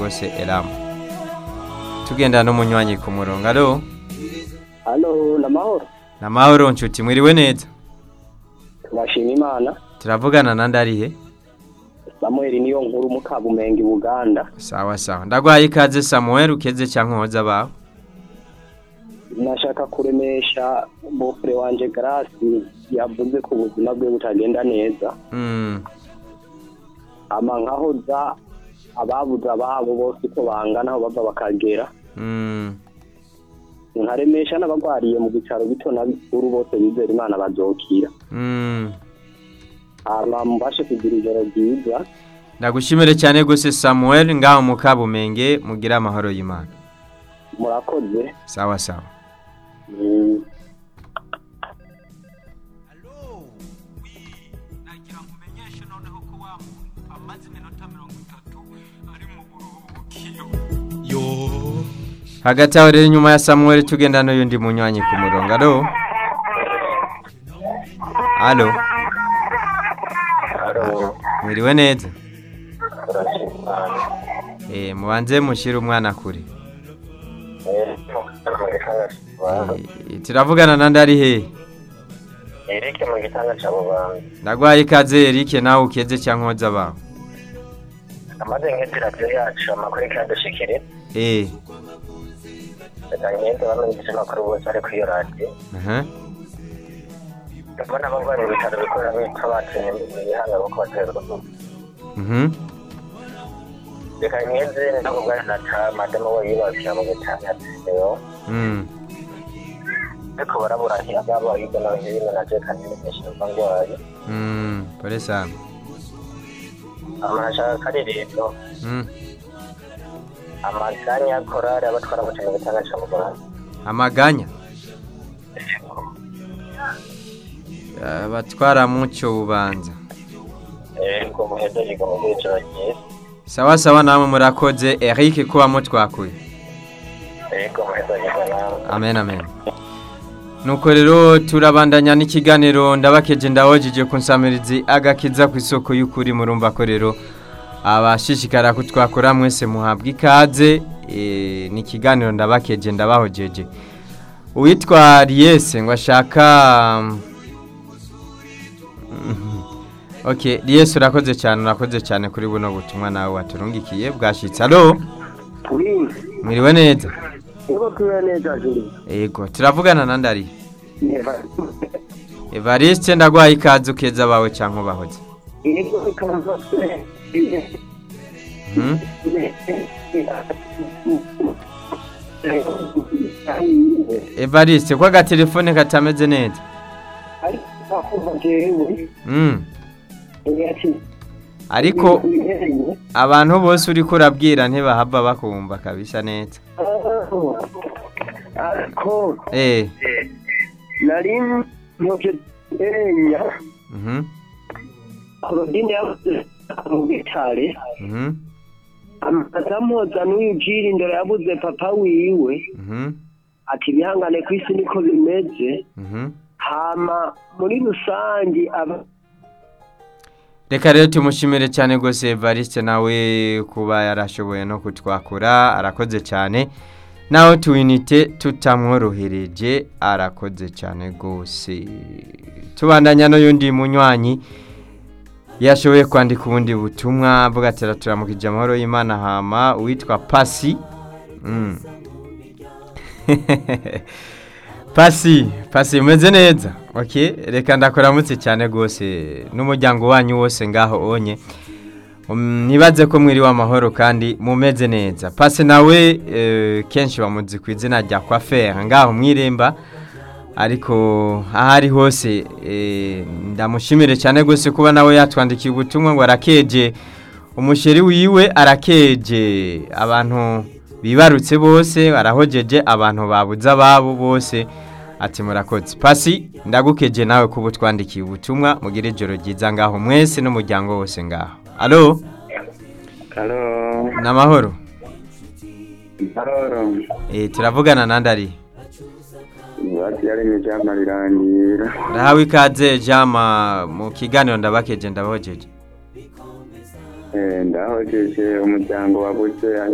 rwose eramu tugenda n'umunywanyi ku murongo alo halo ni amahoro ni amahoro nshuti mwiriwe neza turashima imana turavugana na ndarihe samuel niyo nkuru mukabumenga i buganda sawa sawa ndagwaye ikaze samuel ukeze cyangwa nkoza bawe nashaka kuremesha bofure wanje garasi yavuze ko ubuzima bwe butagenda neza Mm, ama nkahoza ababuze ababo bose uko bangana aho bava bakagera mm, nkaremesha n'abagwariye mu bitaro bito na bikuru bose bizera imana bazokira mm. hama mubashe kugira ijoro ryiza ndagushimire cyane rwose samuel ngaho mu kabumenge mugire amahoro y'imana murakoze sawa sawa Mm. nagira ngo umenyeshe noneho ko wa muntu amaze iminota mirongo itatu ari mu buruhukiro yo hagati aho rero inyuma ya samuel tugenda n'uyundi munywanyi ku murongo alo alo mwiriwe neza Eh, mubanze mushyire umwana kure Eh, turavugana na ndari he Eric mu gitanga cya Bubanza ndagwaye ikaze Eric nawe ukeze cyangwa nkoza bawe amaze nk'indi radiyo yacu amakuru ikadushikire eh reka ngende bamenyesha amakuru bose ari kuri iyo radiyo aha mbona abarwayi mu bitaro bikorera bitwa batinye ibihanga kuko baterwa mhm reka ngende ndakubwira na ta madamu we yibakira mu gitanga yo mm ariko barabura ntiyagaba hirya no hino na je kandi n'inyinshi ndwaye mm pole sana amashaka karirimbo mm amaganya korari abatwara mu kintu gitanga cya Bubanza amaganya abatwara mucyo bubanza yego muhejeje mu bwiciro ryiza sawa sawa namwe murakoze Eric kuba mutwakuye yego muhejeje nawe amen amen nuko rero turabandanya n'ikiganiro ndabakeje ndabojije ku nsamirizi agakiza ku isoko y'ukuri murumva ko rero abashishikara kutwakora mwese muhabwa ikaze eh, ni ikiganiro ndabakeje ndabahojeje uwitwa riyese ngo ashaka Mhm. ok riyese urakoze cyane urakoze cyane kuri buno butumwa nawe waturungikiye bwashyitse alo uri mwiriwe neza Ego tuwe neza juri. Ego, turavugana na ndari. Evariste ndagwaye ikaze ukeza bawe canke ubahoze. Ego ikanza Mhm. Evariste ko agatelefone katameze neza. Mm. Ariko abantu bose uriko urabwira ntibahava bakumva kabisa neza. Ariko Eh. nari ntoke enya Mhm. Claudine yabuze mu bitare Mhm. amazamuza n'uyu jiri ndoro yabuze papa wiwe Mhm. ati bihangane ku isi niko bimeze Mhm. hama muri rusangi aba Reka rero tumushimire cyane rwose Evariste nawe kuba yarashoboye no kutwakura arakoze cyane naho tuwinite tutamworohereje arakoze cyane rwose tubandanya n'uyundi munywanyi yashoboye kwandika ubundi butumwa avuga ati turamukije amahoro y'imana hama uwitwa pasi Mm. pasi pasi umeze neza ok reka ndakuramutse cyane rwose n'umuryango wanyu wose ngaho onye Um, ntibaze ko mwiriwe amahoro kandi mumeze neza pasi nawe eh, kenshi bamuzi ku izina rya kwafera ngaho mwiremba ariko aho ari hose eh, ndamushimire cyane rwose kuba nawe yatwandikiye ubutumwa ngo arakeje umusheri wiwe arakeje abantu bibarutse bose arahojeje abantu babuze ababo bose ati murakoze pasi ndagukeje nawe kuba utwandikiye ubutumwa mugire ijoro ryiza ngaho mwese n'umuryango wose ngaho alo Halo ni amahoro Halo Eh, turavugana na ndari Bati yari mu cyama rirangira ndahawe ikaze jama mu kiganiro ndabakeje ndabahojeje eh ndahojeje umuryango wabuze